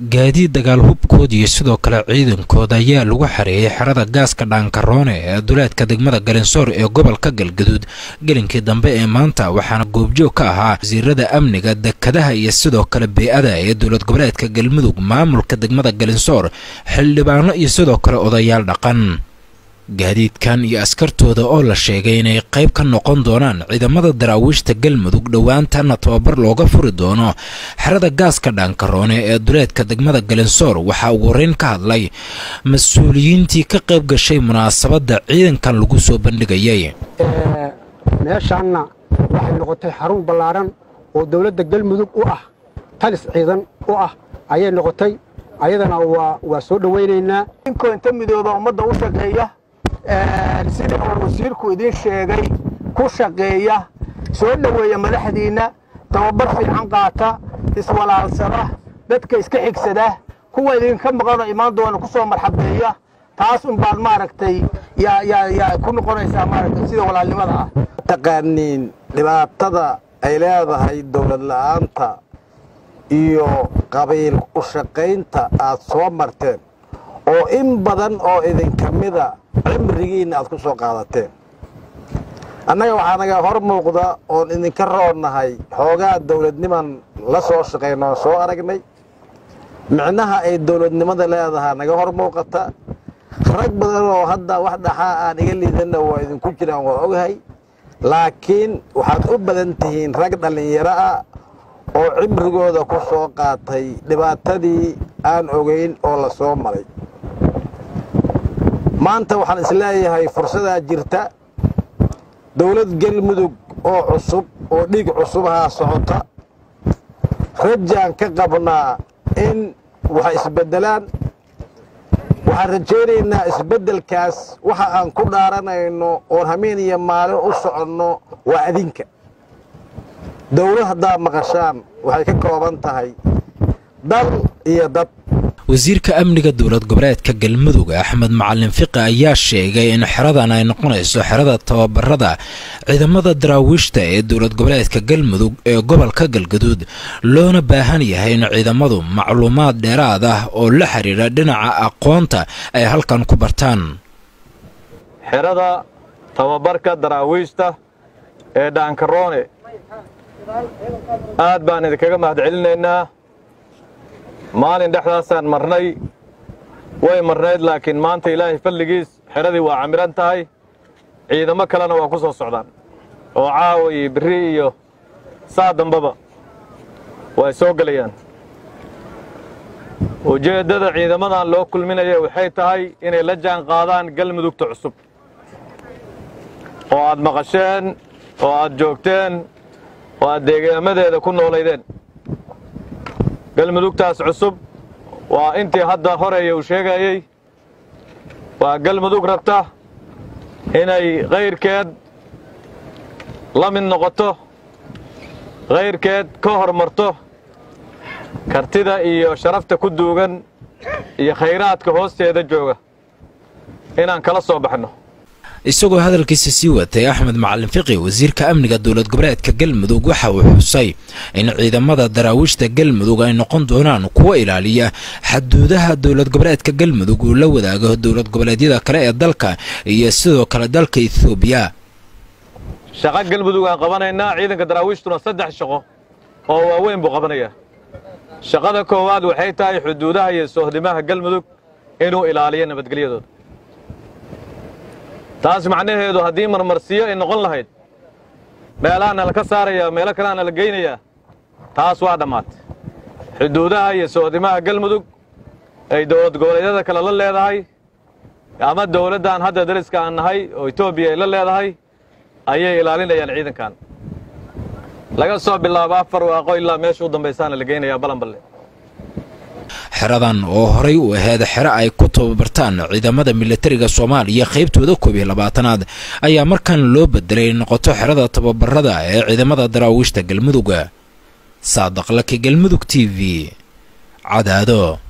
gaadiid dagaal hubkooda iyo sidoo kale ciidankooda ayaa lagu xareeyey xerada gaaska dhaankaroone ee duleedka degmada galinsoor ee gobolka galgaduud gelinkii dambe ee maanta waxaana goobjoog ka ahaa wasiirada amniga dekadaha iyo sidoo kale bey-ada ee dowlad goboleedka galmudug maamulka degmada galinsoor xildhibaano iyo sidoo kale odayaal dhaqan gaadiidkan iyo askartooda oo la sheegay inay qayb ka noqon doonaan ciidamada daraawiishta galmudug dhowaantana tababar looga furi doono xerada gaaska dhaankaroone ee duleedka degmada galinsoor waxaa ugu horeyn ka hadlay mas-uuliyiintii ka qayb gashay munaasabadda ciidankan lagu soo bandhigayay meeshaanna waxay noqotay xarun ballaaran oo dowladda galmudug u ah talis ciidan u ah ayay noqotay ayadana waa soo dhowaynaynaa inkoo inta midooba ummadda u shaqeeya sida uu wasiirku idiin sheegay ku shaqeeya soo dhoweeya madaxdiinna tababar fiican qaata iswalaalsada dadka iska xigsada kuwa idinka maqanoo imaan doona ku soo marxabeeya taas un baad maaragtay yaa ku noqonaysaa maaragtay sida walaalnimada ah taqaaniin dhibaatada ay leedahay dowlad la'aanta iyo qabiil u shaqaynta aad soo marteen oo in badan oo idinka mida cimrigiinna aad ku soo qaadateen annaga waxaa naga hor muuqda oon idinka roonnahay xoogaa dowladniman la soo shaqayno oon soo aragnay micnaha ay dowladnimada leedahaa naga hor muuqata rag badan oo hadda wax dhaxaa aan iga liidanna waa idinku jiraan waa ogahay laakiin waxaad u badan tihiin rag dhallinyaro ah oo cimrigooda ku soo qaatay dhibaatadii aan ogayn oo la soo maray maanta waxaan isleeyahay fursadaa jirta dowlad galmudug oo cusub oo dhiig cusubahaa socota rajaan ka qabnaa in waxay isbeddelaan waxaan rajaynaynaa isbeddelkaas waxa aan ku dhaaranayno oon hameen iyo maalin u soconno waa adinka dowlad haddaad maqashaan waxay ka kooban tahay dal iyo dad wasiirka amniga dowlad goboleedka galmudug axmed macalin fiqi ayaa sheegay in xeradan ay noqonayso xerada tababarada ciidamada daraawiishta ee dowlad goboleedka galmudug ee gobolka galgaduud loona baahan yahay in ciidamadu macluumaad dheeraad ah oo la xiriira dhinaca aqoonta ay halkan ku bartaan xerada tababarka daraawiishta ee dhaankaroone aad baan idinkaga mahadcelinaynaa maalin dhexdaasaan marnay way marnayd laakiin maanta ilaahay fadligiis xeradii waa camiran tahay ciidamo kalena waa ku soo socdaan oo caawa iyo berri iyo saa dambaba way soo gelayaan ujeeddada ciidamadan loo kulminaya waxay tahay inay la jaan qaadaan galmudugta cusub oo aad maqasheen oo aad joogteen oo aad deegaamadeeda ku noolaydeen galmudugtaas cusub waa intii hadda horeeya uu sheegayey waa galmudug rabta inay kayrkeed la mid noqoto kayrkeed ka hormarto kartida iyo sharafta ku duugan iyo khayraadka hoosteeda jooga inaan kala soo baxno isagoo hadalkiisa sii watay axmed macalin fiqi wasiirka amniga dowlad goboleedka galmudug waxa uu xusay in ciidamada daraawiishta galmudug ay noqon doonaan kuwo ilaaliya xaduudaha dowlad goboleedka galmudug uu la wadaago dowlad goboleedyada kale ee dalka iyo sidoo kale dalka ethoobiya shaqo galmudug aan qabanaynaa ciidanka daraawiishtuna saddex shaqo oo waaweyn buu qabanayaa shaqada koowaad waxay tahay xuduudaha iyo soohdimaha galmudug inuu ilaaliyo nabadgelyadooda taas macnaheedu haddii marmarsiyo ay noqon lahayd meelahaana la ka saarayaa meelo kaleana la geynayaa taas waa dhammaatay xuduudaha iyo soodimaha galmudug ay dowlad goboleedyada kale la leedahay ama dowladdan hadda dariska aan nahay oo etoobiya ay la leedahay ayay ilaalinayaan ciidankan laga soo bilaabo afar waaqo ilaa meesha u dambaysaana la geynayaa balanballe xeradan oo horay u ahayd xero ay ku tababartaan ciidamada militariga soomaaliya qaybtooda koob iyo labaatanaad ayaa markan loo bedelay noqoto xerada tababarada ee ciidamada daraawiishta galmudug saadaqlaki galmudug t v cadaado